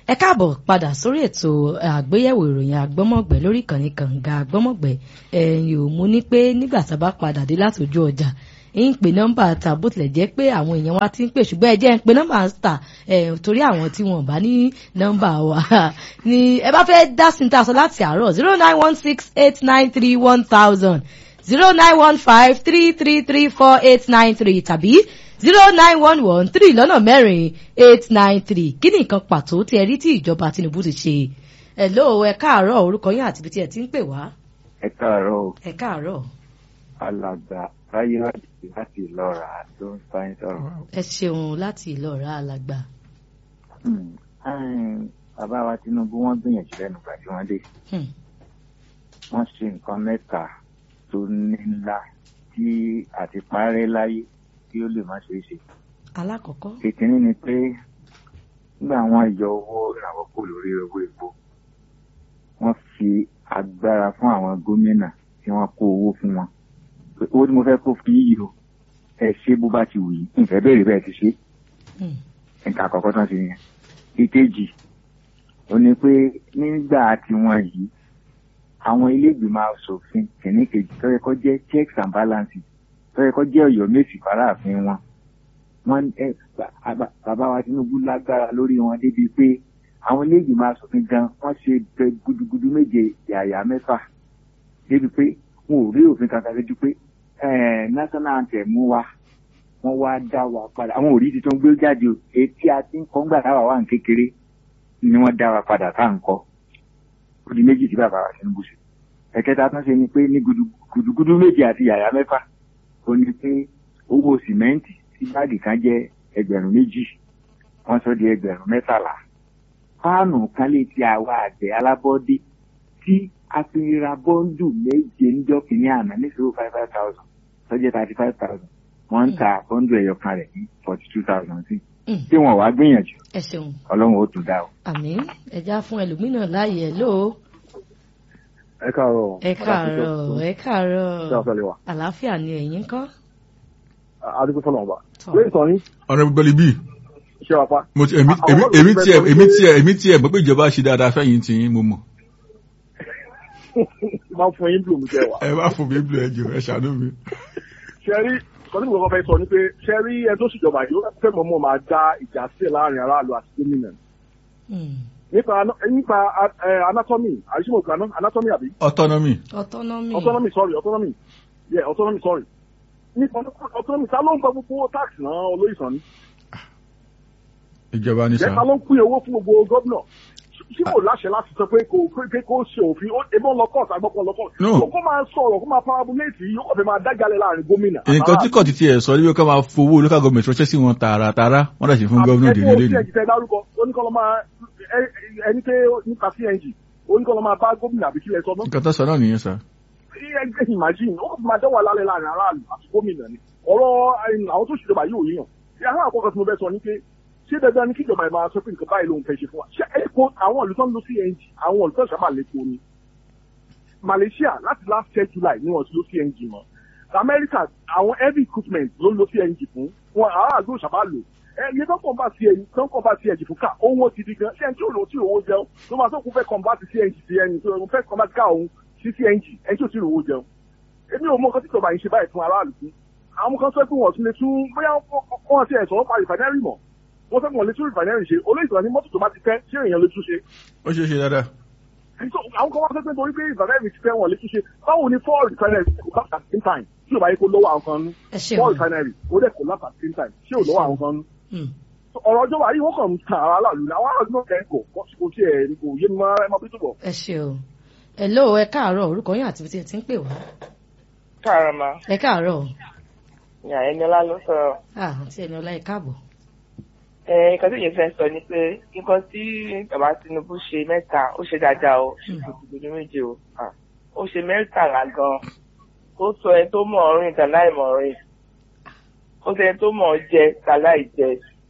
ẹ káàbọ̀ padà sórí ètò àgbéyẹ̀wò ìròyìn àgbọ́mọ̀gbẹ́ lórí ìkànnì kànga àgbọ́mọ̀gbẹ́ ẹ̀yìn ò mú ní pé nígbà tá a bá padà dé látòjú ọjà ń pè nọ́mbà ta bó tilẹ̀ jẹ́ pé àwọn èèyàn wa ti ń pè ṣùgbọ́n ẹ jẹ́ ń pè nọ́mbà ta torí àwọn tí wọ́n bá ní nọ́mbà wa ni ẹ bá fẹ́ dá sí ta sọ láti àárọ̀ zero nine one six eight nine three one thousand zero nine one five three three three four eight nine three tàbí zero nine one one three lọ́nà mẹ́rin eight nine three kí ni nǹkan pàtó tí ẹ rí tí ìjọba Tinubu ti ṣe ẹ lóò ẹ káàárọ̀ orúkọ yín àti ibi tí ẹ ti ń pè wá. ẹ káàárọ̀ ẹ káàárọ̀. alàgbà ráyé láti ìlọra ló ń bá yín sọ̀rọ̀. ẹ ṣeun láti ìlọra alàgbà. bàbá wa Tinubu wọ́n gbìyànjú lẹ́nu ìgbà tí wọ́n dé wọ́n ṣe nǹkan mẹ́ta tó ní ńlá tí àti parẹ́ láyé tí ó lè má ṣe é ṣe. alákọ̀ọ́kọ́. ìkíní ni pé nígbà wọn yọ owó ìrànwọ́ kò lórí owó epo wọ́n fi agbára fún àwọn gómìnà tí wọ́n kó owó fún wọn pé owó tí mo fẹ́ kó fún yíyí o ẹ ṣe bó bá ti wù yín nfẹ́ béèrè bẹ́ẹ̀ ti ṣe nǹkan àkọ́kọ́ tán ti yẹn ìkejì ó ní pé nígbà tiwọn yìí àwọn ilé ìgbìmọ̀ asòfin kìíní kejì tó yẹ kó jẹ́ checks and balances tó yẹ kó jẹ́ ọ̀yọ́ méjì faraàfin wọn wọn ẹ bàbá wa Tinubu lágbára lórí wọn débi pé àwọn ilé ìgbìmọ̀ asòfin gan wọ́n ṣe bẹ gudugudu méje yàyà mẹ́fà débi pé wọn ò rí òfin kankan lójú pé national anthem wa wọ́n wá dá wa padà àwọn òrí tuntun gbé jáde o etí àti kọ́ngbà táwa wà ní kékeré ni wọ́n dá wa padà tá à ń kọ́ ó di méjì tí bàbá wa Tinubu ṣe ẹ̀kẹta tán ṣe ni pé ní gudugudu méje àti yàyà mẹ́fà ó ní pé owó sìmẹ́ǹtì tí báàgì kan jẹ́ ẹgbẹ̀rún méjì wọ́n sọ di ẹgbẹ̀rún mẹ́tàlá fáànù kan lè ti àwa àgbẹ̀ alábọ́dé tí a fi ra bọ́ńdù méje níjọ́ kìíní àná ní zero five five thousand sọ́jẹ́ thirty five thousand wọ́n ń ta bọ́ńdù ẹ̀yọ̀ kan rẹ̀ ní forty two thousand sí tí wọ́n wá gbìyànjú ẹ ṣeun ọlọ́run ó tún dá o. àmín ẹja fún ẹlòmíràn láàyè ẹ lóo ẹ káàárọ̀ ẹ káàárọ̀ ẹ káàárọ̀ ṣé àfẹlẹ wa àlàáfíà ni ẹ̀yin kọ́. adigun fọlọ ọba lórí ìtàn yín ọ̀rẹ́ gbọ́lì bíi ṣé wàá pa. mo ti èmi èmi èmi tiẹ̀ èmi tiẹ̀ èmi tiẹ̀ mọ̀ pé ìjọba ṣe dáadáa fẹ́yìn tí mo mọ̀. máa ń fún yín blue jẹ wa. ẹ bá fún mi blue ẹ jù ẹ ṣàánú mi. ṣe rí kọ́ni gbogbo fẹ́ sọ ni pé ṣe rí ẹ tó ṣèjọba yìí ó fẹ́ mọ̀ mọ́ máa dá ìjà sílẹ̀ láàrin aráàlú àti gómìnà. nípa nípa anatomy àyíṣẹ́ anatomy àbí. autonomy. autonomy. autonomy sorry autonomy yeah autonomy sorry nípa autonomy ta ló ń gba gbogbo tax náà olóyìnbó ni. ìjọba ní jẹ́ ta sá. ló ń pín owó fún gbogbo gómìnà tí kò láṣẹ láti sọ pé kò pé kó ṣe òfin ebi ń lọ kọ́ọ̀tù agbọ́pọ̀ lọ kọ́ọ̀tù. No. So kó máa sọ̀rọ̀ kó máa parabuléètì yìí ó kàn fẹ́ máa dájalè láàrin gómìnà. nǹkan tí kò ti tiẹ̀ sọ níbi ká máa fowó local government ránṣẹ́ sí wọn tààràtàrà wọ́n dà sí fún gómìnà òdì nílé ẹni ni. tí ẹ dárúkọ oníkọ́lọ́ máa ẹ- ẹni pé nípa cng oníkọ́lọ́ máa bá gómìnà àbí kílẹ̀ sọ náà. nǹkan tó sọ náà nìyẹn sá. ẹgbẹ́ imagine ó kàn máa dẹ́wà lálẹ́ láàrin aráàlú àti gómìnà ni ọ̀rọ̀ ẹni àwọn tó ṣèjọba yìí ò yíyàn ìyá àkọ́kọ́ tí mo fẹ́ sọ ni pé ṣé dandan ni kíjọba ẹ̀ máa sọ pé nǹkan báyìí lòun fẹ́ ṣe fún wa ṣé epo àwọn olùtọ́ ń lo cng àwọn olùtọ́ ìṣàmà lẹ́kọ̀ọ́ ni Malaysia láti last year July ni wọ́n ti lo cng mọ́ America àwọn heavy equipment ló ń lo cng fún wọn aráàlú ìṣàmà lò ẹ iye tó ń kàn bá cng tó ń kàn bá cng fún ká owó ti di gan ṣé ẹni tí ò lò tí owó jẹun ló máa tó kún fẹ́ kàn bá ti cng sí ẹni tó fẹ́ kàn bá ti ká òun sí cng ẹni tí ò tí ò lò owó jẹun èmi ò mọ nǹkan tí ìjọba yìí ṣe báyìí fún aráàlú fún àwọn kan sọ pé wọn tún lè tún bóyá wọn ti ẹ̀ sọ̀rọ̀ pa rìfànẹ́rì mọ̀ wọ́n sọ pé wọn lè tún rìfànẹ́rì ṣe olóyìnbó ní mọ́tò tó bá ti fẹ́ ṣé èèyàn lè tún ṣe ó ṣeé ṣe dáadáa. So, àwọn kan wá sọ pé torí pé rìfànẹ́rì ti fẹ́ wọn lè tún ṣe báwo ni four rìfànẹ́rì kò bá at the same time tí ò bá yẹ kó lọ́wọ́ àwọn kan nú ẹ four ṣeun. rìfànẹ́rì ó dẹ̀ kò láti at the same time tí ò lọ́wọ́ àwọn kan nú Mm. So, ọ̀rọ̀ ọjọ́ wa yìí wọ́n kàn ń tan ara láàlú ni àwọn aráàlú náà kẹ́kọ̀ọ́ kò kò tiẹ̀ kò yé mi máa ẹ máa bí túbọ̀. ẹ ṣeun. ẹ lóò ẹ káàárọ̀ orúkọ yín àti ibi tí ẹ ti ń pè wá. káàárọ̀ ma ẹ káàárọ̀ ní àyẹnilá ló sọ̀rọ̀ ah àti ẹni ọlá ẹ káàbọ̀. ẹ nǹkan tí yẹn fẹ́ sọ ni pé nǹkan tí bàbá Tinubu ṣe mẹ́ta ó ṣe dáadáa o ṣe gbogbo méje o Ah, ó ṣe mẹ́tàlá gan ó sọ ẹ tó mọ̀ ọ́ rìn tàláì mọ̀ ọ́ rìn ó sọ ẹ tó mọ̀ ọ́ jẹ tàláì jẹ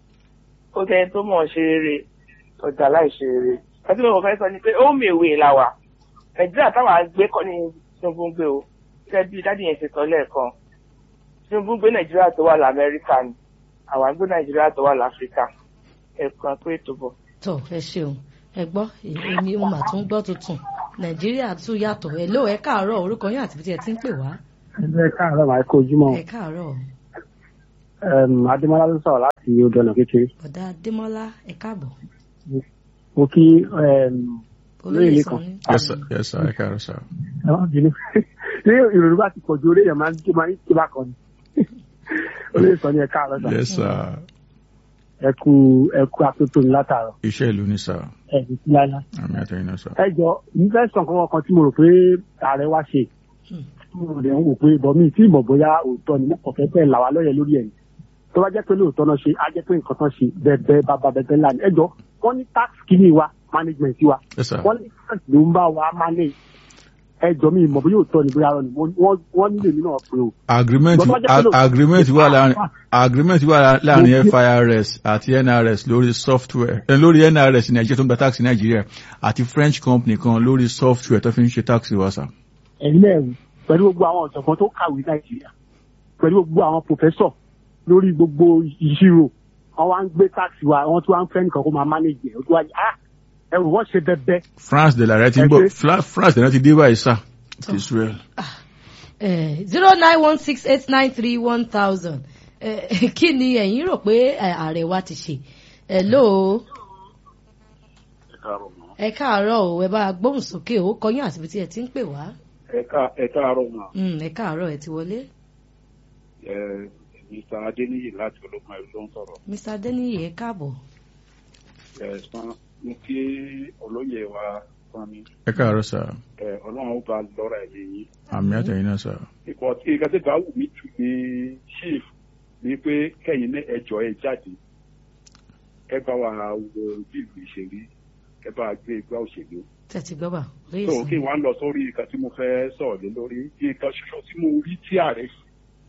ó sọ ẹ tó mọ̀ ọ́ ṣe rere tàláì ṣe rere àti mo fẹ́ sọ ni pé ó mèwe la wà Nàìjíríà táwa gbé kọ́ ni Tinubu ń gbé o gẹ́gẹ́ bí dádì yẹn ṣe sọ lẹ́ẹ̀kan Tinubu gbé Nàìjíríà tó wà l'Amẹ́ríkà ni àwa ń gbé Nàìjíríà tó wà l'Áfíríkà ẹ̀kan pé ètò bọ̀. tọ ẹ ṣeun ẹ gbọ́ èmi mo mà tún gbọ́ tuntun nàìjíríà tún yàtọ̀ ẹ ló ẹ káàárọ̀ orúkọ yín àti bí ẹ ti ń pè wá ẹ káàárọ̀ máa kó ojúmọ́ ẹ káàárọ̀ Em, adémọlá ló sọ̀rọ̀ láti odò ọ̀nà kékeré ọ̀dà adémọ́lá ẹ káàbọ̀ mo kí em, olóyè Olóyè sàn kan. ní. yes sir yes sir ẹ káàárọ̀ sir. ẹ má bínú ní ìròyìn bá ti pọ̀ ju orí èèyàn máa ń ké máa ń ké bá kan ni olóyè sọ ni ẹ káàárọ̀ sà yes sir ẹ kú ẹ kú atótó ní látàárọ̀ iṣẹ́ ìlú ni sir ẹ ní sí láíláí. àmì àtẹ̀yìn náà sir. ẹ jọ nífẹ̀ẹ́ sàn kankan kan tí mo rò pé ààrẹ wá ṣe Hmm. mo rẹ̀ ń wò pé bọ̀mí tí ìmọ̀ bóyá òótọ́ ni mo kàn fẹ́ fẹ́ là wá lọ́yẹ̀ lórí ẹ̀ ni tó bá jẹ́ pé lóòótọ́ náà ṣe á jẹ́ pé nǹkan tán ṣe bẹ́ẹ̀ bàbá bẹ́ẹ̀ lánàá ẹ jọ wọ́n ní tax kìíní wa management wa yes sir. wọ́n ní tax ló ń bá wa manage ẹ jọ mi ìmọ̀ bóyá òótọ́ ni bóyá rọ ni wọ́n wọ́n nílò èmi náà pé o. agreement Bọ́tọ́ jẹ́ pé lóòótọ́- agreement wà láàrin agreement wà láàrin FIRS àti NRS lórí software eh, lórí NRS ní Nàìjíríà tó ń gba tax ní Nàìjíríà àti French company kan lórí software tó fi ń ṣe tax wa sir. ẹ̀yin náà wù pẹ̀lú gbogbo àwọn ọ̀jọ̀gbọ́n tó kàwé nàìjíríà pẹ̀lú gbogbo àwọn pòfẹ́sọ̀ lórí gbogbo ìṣirò wọn wá ń gbé táàsì wa wọn tún wá ń fẹ́ nìkan kó máa mánéjì ẹ̀ ó tún wá yá ẹrù wọ́n ṣe bẹ́ẹ̀ France de la rẹ ti ń bọ̀ Ẹgbẹ́. Fla- France de la ti dé báyìí sir ti Israel. zero nine one six eight nine three one thousand kí ni ẹ̀yin rò pé eh, ààrẹ wa ti ṣe ẹ ló ẹ káàárọ̀ o ẹ bá a gbóhùn sókè o kọyún àti ibi tí ẹ ti ń pè wá ẹ káàárọ̀ mà Mm, ẹ káàárọ̀ ẹ ti wọlé ẹ mr adeniyi láti ológun ẹrú ló ń sọ̀rọ̀ Mr. Adeniyi ẹ káàbọ̀ ẹ sàn mo kí olóyè wa sàn ni ẹ káàárọ̀ sir ẹ ọlọ́run ó bá lọ́ra ẹ̀yẹ yín àmì àtẹ̀yìn náà sir. ikọ̀ ìgbà tí bá wù mí jù ní chief ni pé kẹ́yìn ní ẹjọ́ ẹ jáde ẹ bá wa wo bí ìlú ìṣèlú ẹ bá wa gbé igbá òṣèlú tẹ̀tí gbọ́ bà lóye so sàn kí wọ́n lọ sórí nǹkan tí mo fẹ́ sọ̀rọ̀ lé lórí nǹkan ṣoṣo tí mo rí tí ààrẹ ṣe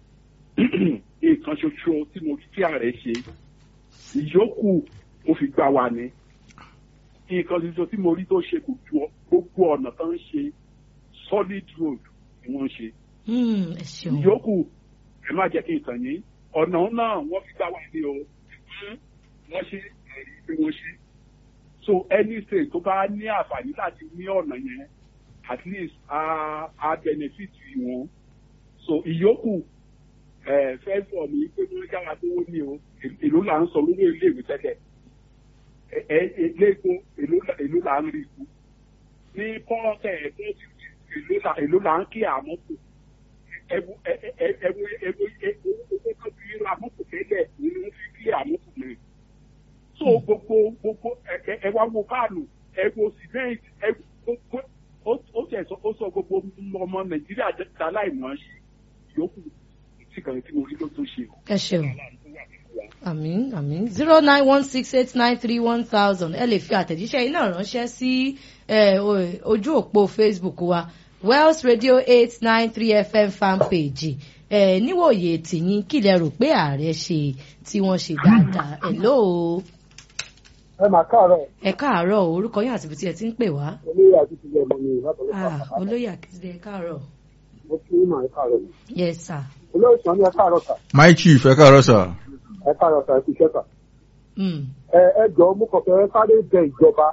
nǹkan ṣoṣo tí mo rí tí ààrẹ ṣe ìyókù mo fi gbà wá ní nǹkan ṣoṣo tí mo rí tó ṣe kò ju gbogbo ọ̀nà tó ń ṣe solid road ni wọ́n ń ṣe Mm, ẹ ṣeun ìyókù ẹ má jẹ́ kí n tàn yín ọ̀nà náà wọ́n fi gbà wá ní o ṣùgbọ́n wọ́n ṣe ẹ̀rí pé wọ́n ṣe so any state tó bá ní àǹfààní láti ní ọ̀nà yẹn at least a a benefit wọn so ìyókù ẹ fẹ́ sọ mi pé wọ́n yára tó wọ́n ní o èló là ń sọ lórí iléèwé tẹ́lẹ̀ ẹ ẹ eléegun èló là- èló là ń rí ikú ní pọ́ọ̀tẹ̀ ẹ̀kọ́ èló là èló là ń kí àmọ́tò ẹwu ẹwu ẹwu ẹwu ẹwu owó tó fi ra mọ́tò tẹ́lẹ̀ ni wọ́n fi kí àmọ́tò náà so gbogbo gbogbo ẹ ẹ ẹ wá wo páànù ẹ wo cement ẹ gbogbo ó ó tẹ̀ sọ ó sọ gbogbo ọmọ nàìjíríà dá láìmọ̀ ṣe yòókù tí kan tí mo rí ló tó ṣe. ẹ ṣeun àmín àmín zero nine one six eight nine three one thousand ẹ lè fi àtẹ̀jíṣẹ́ iná ránṣẹ́ sí eh, o- ojú òpó Facebook wa Wells Radio eight nine three FM fan page ẹ níwòye tìyín kí lẹ rò pé ààrẹ ṣe tí wọ́n ṣe dáadáa ẹ lóo ẹ máa káàárọ̀ ẹ káàárọ̀ o, orúkọ yín àti ibi tí ẹ ti ń pè wá olóyè àti ìpínlẹ̀ ọmọ mi látọ̀lẹ́ Ah, olóyè àkíndé ẹ káàárọ̀ mo kí ní màá káàárọ̀ yes sir olóyè sọ ní ẹ káàárọ̀ sà my chief ẹ káàárọ̀ sir. ẹ káàárọ̀ sà ẹ kú iṣẹ́ sà. Mm, ẹ ẹ jọ mo kàn fẹ́ sáré bẹ ìjọba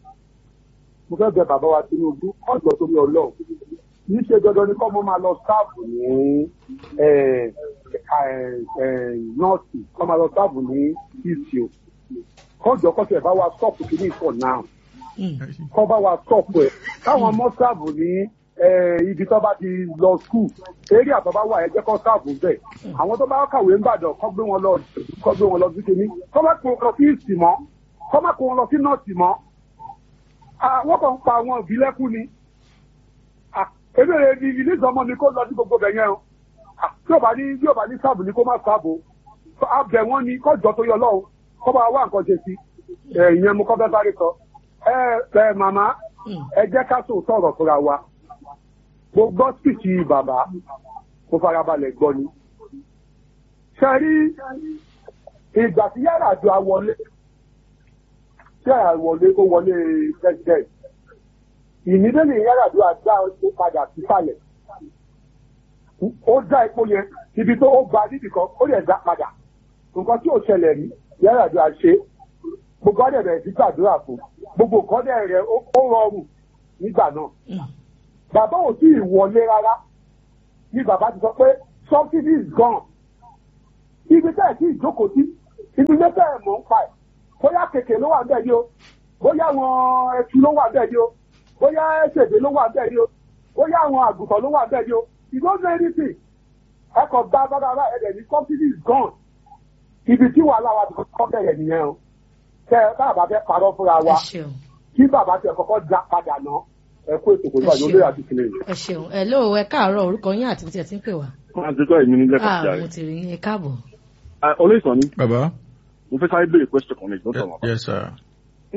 mo fẹ́ bẹ bàbá wa Tinubu ọjọ́ torí Ọlọ́run kì í ṣe dandan ni kọ́ mo máa lọ sáàbù ní ẹ, ẹ, ẹ, nọ́ọ̀sì kọ́ máa lọ sáàbù ní ìsì o kọjọ kọsẹ bá wa stọọpù kìíní for now mm, kọ́ bá wa stọọpù ẹ̀ káwọn ọmọ sáàbù ní ẹ, ibi tó bá ti lọ skul eré àtọ́ bá wà ẹ jẹ́ kọ́ sáàbù bẹ́ẹ̀ àwọn tó bá kàwé ń bàdàn kọ́ gbé wọn lọ kọ́ gbé wọn lọ sí kìíní kọ́ má kó wọn lọ sí ìsì mọ́ kọ́ má kó wọn lọ sí nọ́ọ̀sì mọ́ àwọn kan ń pa àwọn òbí lẹ́kún ni Ah, ebéèrè ni ilé ìsọmọ ni kó lọ sí gbogbo bẹ̀ yẹn o Ah, tí ò bá ní bí ò bá ní sáàbù ni kó má sáàbù abẹ wọn ni kọjọ tó yọ lọ́wọ́ kọ́ bá wá nǹkan ṣe sí ẹ ìyẹn mo kọ́ fẹ́ sáré sọ ẹ ẹ màmá mm. ẹ jẹ́ ká tó sọ̀rọ̀ fúnra wa mo gbọ́ spíìkì bàbá mo farabalẹ̀ gbọ́ ni ṣe rí ìgbà tí yàrá àjọ àwọlé tí yàrá àwọlé ó wọlé president ìnídẹ́lì yàrá àjọ àgbà ó padà sísàlẹ̀ ó dá epo yẹn ibi tó ó gba nídìí kan ó lè dá padà nǹkan tí ò ṣẹlẹ̀ rí yàrá àjọ àṣe gbogbo ọdẹ bẹ̀rẹ̀ sí gbàdúrà fún gbogbo nǹkan dẹ̀ rẹ̀ ó ó rọrùn nígbà náà Mm. bàbá ò tí ì wọlé rárá ní bàbá ti sọ pé subsidy is gone ibi tẹ́ ẹ̀ tí ìjókòó sí ibi ilé tẹ́ ẹ̀ mọ̀ ń pa ẹ̀ bóyá kèké ló wà bẹ́ẹ̀ ni o bóyá àwọn ẹtù ló wà bẹ́ẹ̀ ni o bóyá ẹsẹ̀dé ló wà bẹ́ẹ̀ ni o bóyá àwọn àgùntàn ló wà bẹ́ẹ̀ ni o you don't know anything ẹ kàn gba bàbá ẹ̀dẹ̀ ní subsidy is gone ibi tí wàhálà wa ti kọ́ bẹ̀rẹ̀ nìyẹn o tẹ bàbá fẹ́ parọ́ fúnra ẹ wa ṣeun kí bàbá tẹ kọ́kọ́ já padà ná ẹ kó ètò kò Ẹ lọ́yọ̀ ṣeun. olóyè àti kìnìún. ẹ ṣeun ẹ lóò ẹ káàárọ̀ orúkọ yín àti tí ẹ ti ń pè wá. wọ́n á ti kọ́ èmi ní lẹ́kọ̀ọ́ ah jáde. mo ti rí yín ẹ káàbọ̀. olóyè sọ ni bàbá mo fẹ́ sáré béèrè question kan ní ìgbọ́n Ye- sọ̀rọ̀ yes sir